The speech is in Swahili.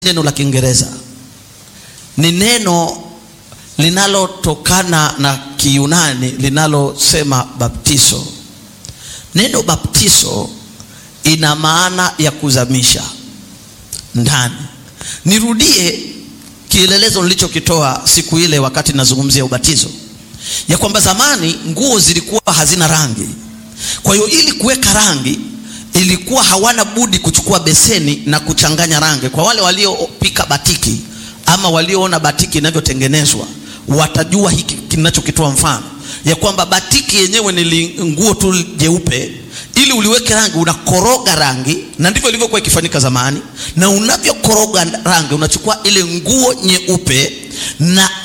neno la Kiingereza ni neno linalotokana na Kiyunani linalosema baptizo. Neno baptizo ina maana ya kuzamisha ndani. Nirudie kielelezo nilichokitoa siku ile wakati nazungumzia ubatizo, ya kwamba zamani nguo zilikuwa hazina rangi. Kwa hiyo ili kuweka rangi ilikuwa hawana budi kuchukua beseni na kuchanganya rangi. Kwa wale waliopika batiki ama walioona batiki inavyotengenezwa watajua hiki kinachokitoa mfano ya kwamba batiki yenyewe ni nguo tu jeupe, ili uliweke rangi unakoroga rangi, na ndivyo ilivyokuwa ikifanyika zamani. Na unavyokoroga rangi unachukua ile nguo nyeupe na